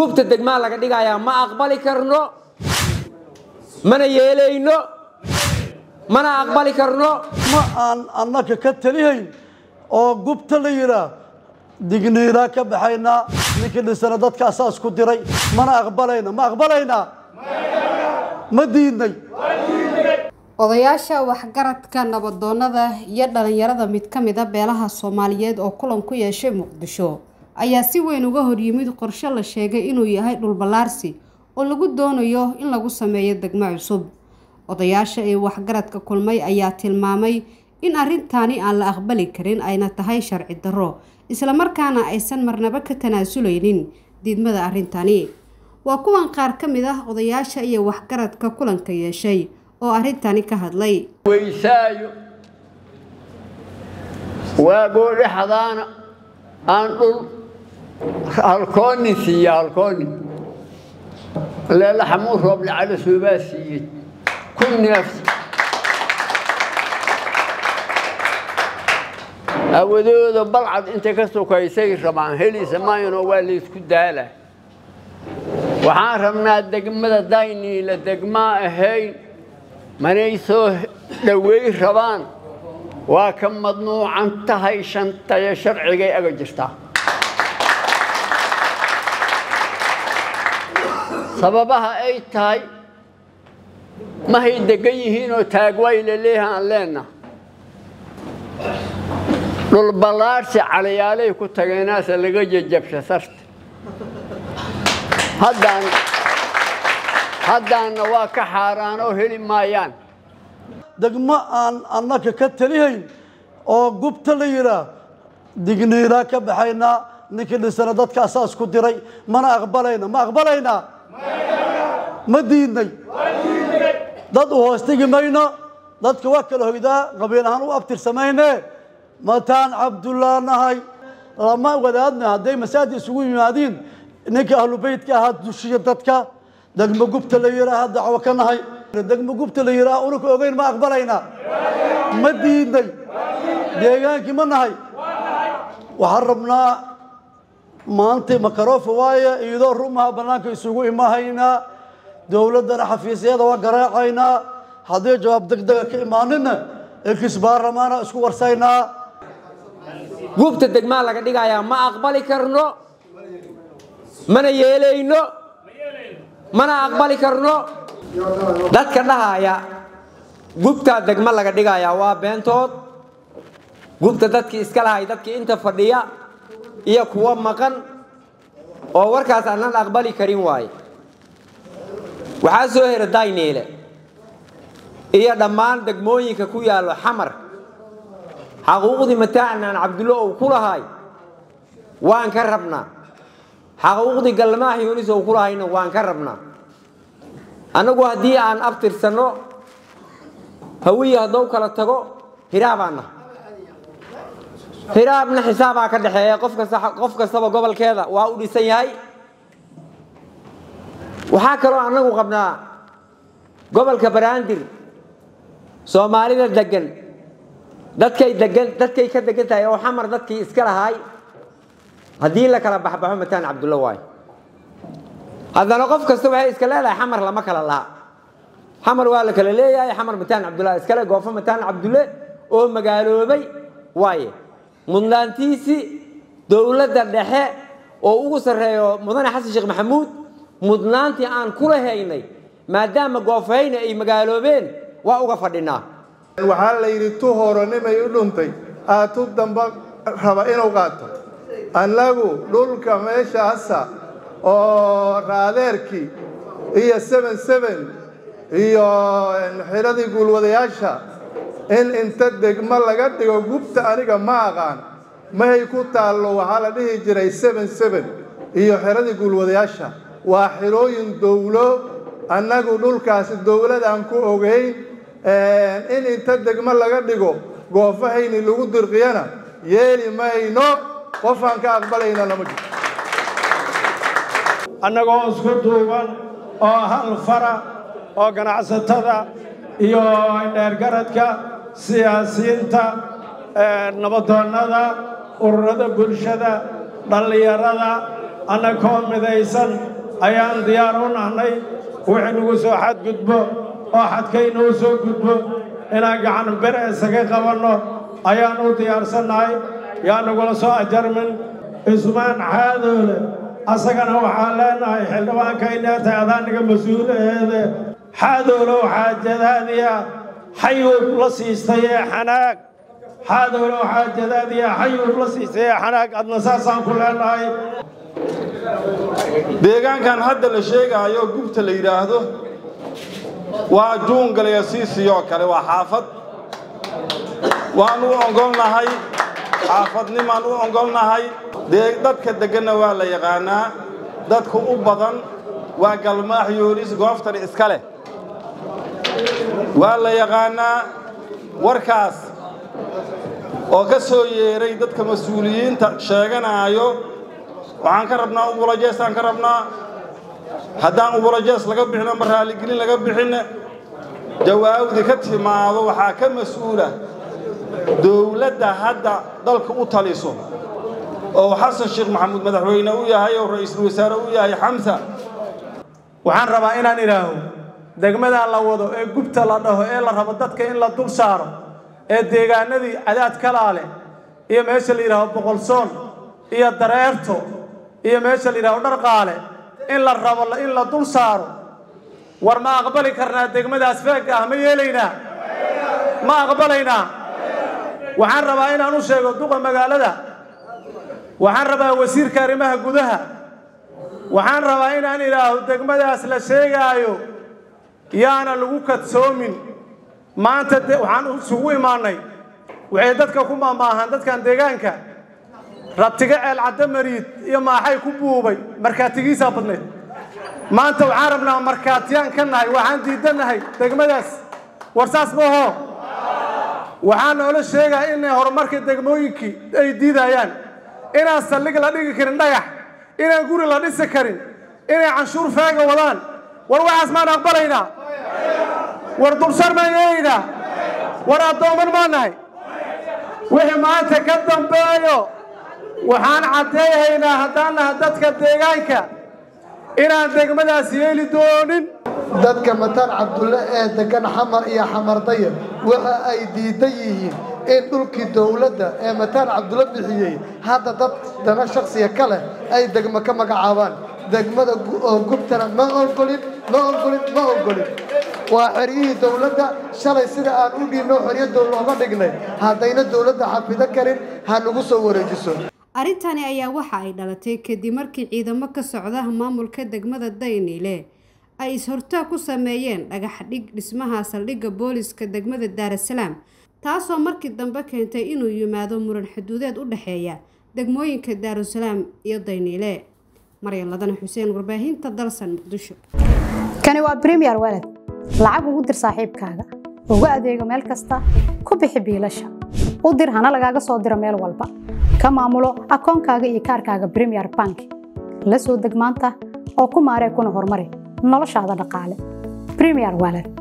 gubta degmaa laga dhigayaa ma aqbali karno mana yeelayno mana aqbali karno ma aan annaka ka talihayn oo gubta la yidhaah digniinaa ka baxaynaa ninkii dhisana dadka asaas ku diray mana aqbalayna ma aqbalaynaa ma diidnay odayaasha waxgaradka nabadoonnada iyo dhalinyarada mid ka mid a beelaha soomaaliyeed oo kulan ku yeeshay muqdisho ayaa si weyn uga horyimid qorshe la sheegay inuu yahay dhulballaarsi oo lagu doonayo in lagu sameeyo degmo cusub odayaasha ee waxgaradka kulmay ayaa tilmaamay in arrintaani aan la aqbali karin ayna tahay sharci darro islamarkaana aysan marnaba ka tanaasuleynin diidmada arrintani waa kuwan qaar ka mid ah odayaasha iyo waxgaradka kulanka yeeshay oo arrintani ka hadlay weysaayo waa goodhaxdaana aan dhul halkoonin siiya halkoonin leela xamuud rooble cali soobaa siiyey kun neef awadooda balcad intay ka sokaysay rabaan helisa maayano waa laysku daala waxaan rabnaa degmada dayniila degmaa ahayn manay soo dhoweey rabaan waa ka madnuucan tahay shantayo sharcigay aga jirtaa sababaha ay tahay mahay degan yihiinoo taagwaay la leeyaha aan leenna dhulballaarsi caliyaalay ku tageenaase laga jejabsha sarta haddaan haddaanna waa ka xaaraan oo heli maayaan degmo aan annaka ka talihayn oo gubta la yidhaah digniinaa ka baxaynaa ninkii dhisana dadka asaas ku diray mana aqbalayna ma aqbalaynaa ma diidnay dad u hoostigi mayno dadka waa kala hoydaa qabiil ahaan u abtirsamayne mataan cabdullah nahay lama wadaadna hadday masaajid isugu yimaadiin ninka ahlu beytka ahaa dushiya dadka degmo gubta la yidhaaha dacwo ka nahay degmo gubta la yidhaaha unaka ogeyn ma aqbalaynaa ma diidnay deegaankii ma nahay waxaan rabnaa maanta makarofa waaye iyadoo rumaha bannaanka isugu imahaynaa dowladdana xafiisyada waa garaacaynaa haddii jawaab deg dega ka imaanina ekis baarlamaana isku warsaynaa gubta degmaa laga dhigayaa ma aqbali karno mana yeelayno mana aqbali karno dadka dhahaya gubtaa degmo laga dhigayaa waa beentood gubta dadkii iska lahay dadkii inta fadhiya iyo kuwa maqan oo warkaas aanan aqbali karin waaye waxaa soo hera dayneele iyo dhammaan degmooyinka ku yaallo xamar xaquuqdii mataacnaan cabdullo uu ku lahay waan ka rabnaa xaquuqdii galmaax yunis uu ku lahayna waan ka rabnaa annagu haddii aan abtirsanno hawiye haddou kala tago hiraabaanna hiraabna xisaabaa ka dhexeeya qof kasta qof kastaba gobolkeeda waa u dhisan yahay waxaa kaloo annagu qabnaa gobolka baraandir soomaalida degan dadkay degan dadkay ka degan tahay oo xamar dadkii iska lahaay haddii la kala baxbaxo mataan cabdulla waay haddana qof kasta waxay iska leedahay xamar lama kala laha xamar waa la kala leeyahay xamar mataan cabdulla iskale goofo mataan cabdulle oo magaaloobay waaye mudnaantiisii dowladda dhexe oo ugu sarreeyo mudane xasan sheekh maxamuud mudnaantii aan kula haynay maadaama goofahayna ay magaaloobeen waa uga fadhinaa waxaa la yidhi tu horonimay u dhuntay aad tu damba raba inuu qaato annagu dhulka meeshaasa oo raadeerkii iyo seben seben iyo xiradii guulwadayaasha in inta degmo laga dhigo gubta aniga ma aqaan mahay ku taallo waxaa la dhihi jiray seben seben iyo xiradii guulwadayaasha waa xirooyin dowlo annagu dhulkaasi dowladaan ku ogeyn in inta degmo laga dhigo goofahayni lagu dirqiyana yeeli mayno qofaan ka aqbalayna lama jiro annagoo isku duuban oo hal fara oo ganacsatada iyo dheergaradka siyaasiyiinta nabadoonnada ururada bulshada dhallinyarada annakoo midaysan ayaan diyaar u nahnay wixii nagu soo xadgudbo oo xadkaynuu soo gudbo inaan gacan bir isaga qabanno ayaan u diyaarsannahay yaa nagula soo ajarmin cismaan xaadoole asagana waxaan leenahay xildhibaankayna tahay adaaniga mas-uulaheede xaadoolow xaajadaadiya xayuub la siistay ee xanaag xaadoolow xaajadaadiya xayuub la siistay ee xanaag adna saasaan ku leenahay deegaankan hadda la sheegaayo gubta la yidhaahdo waa juungalaya siisiyoo kale waa xaafad waan u ogolnahay xaafadnimaan u ogolnahay dee dadka degganna waa la yaqaanaa dadku u badan waa galmaax yoolis gooftani iska leh waa la yaqaanaa warkaas oo ka soo yeeray dadka mas-uuliyiinta sheeganaayo waxaan ka rabnaa ubulajeesaan ka rabnaa haddaan ubulajees laga bixin ama raaligelin laga bixinne jawaabdi ka timaado waxaa ka mas-uula dowladda hadda dalka u taliso oo xasan sheekh maxamuud madaxweyne u yahay oo ra'iisul wasaare u yahay xamsa waxaan rabaa inaan idhaaho degmadaa la wado ee gubta la dhaho ee la rabo dadka in la dul saaro ee deegaanadii cadaad kalaale iyo meesha la yidhaaho boqolsoon iyo dareerto iyo meesha la yidhaaho dharqaale in la rabo in la dul saaro war ma aqbali karnaa degmadaas feegga ah ma yeelaynaa ma aqbalaynaa waxaan rabaa inaan u sheego duqa magaalada waxaan rabaa wasiirka arrimaha gudaha waxaan rabaa inaan idhaaho degmadaas la sheegaayo yaana lagu kadsoomin maanta waxaan isugu imaannay waxay dadka ku maamaahaan dadkan deegaanka rabtiga ceel caddo mariid iyo maaxay ku buubay markaatigiisaa badnayd maanta waxaan rabnaa markaatiyaan ka nahay waxaan diidannahay degmadaas war saas maaho waxaa noola sheegaa inay horumarka degmooyinkii ay diidayaan inaan saldhig la dhigi karin dhagax inaan guri la dhisi karin inay canshuur faaga wadaan war waxaas maan aqbalaynaa war dulsar maan yeelaynaa war addooman maa nahay wixii maanta ka dambeeyo waxaan caddeeyahaynaa haddaan naha dadka deegaanka inaan degmadaas yeeli doonin dadka mataan cabdulle ee degan xamar iyo xamardayar waxa ay diidan yihiin in dhulkii dowladda ee mataan cabdulle bixiyey hadda dad dana shaksiya ka leh ay degmo ka magacaabaan degmada oo gubtana ma ogolin ma ogolin ma ogolin waa xeryihii dowladda shalay sida aan u dhiibno xeryadoo looga dhignay haddayna dowladda xafido karin ha nagu soo wareejiso arrintani ayaa waxa ay dhalatay kadib markii ciidamo ka socda maamulka degmada dayniile ay is-hortaag ku sameeyeen dhagax dhig dhismaha saldhigga booliska degmada daarasalaam taasoo markii dambe keentay inuu yimaado muran xuduudeed u dhexeeya degmooyinka daarusalaam iyo dayniile maryan ladana xuseen warbaahinta dalsan muqdisho kani waa bremiyer walad lacag ugu dir saaxiibkaaga ugu adeego meel kasta ku bixi biilasha u dir hana lagaaga soo diro meel walba ka maamulo akoonkaaga iyo kaarkaaga bremiyer bank la soo deg maanta oo ku maaree kuna horumari noloshaada dhaqaale bremiyer walad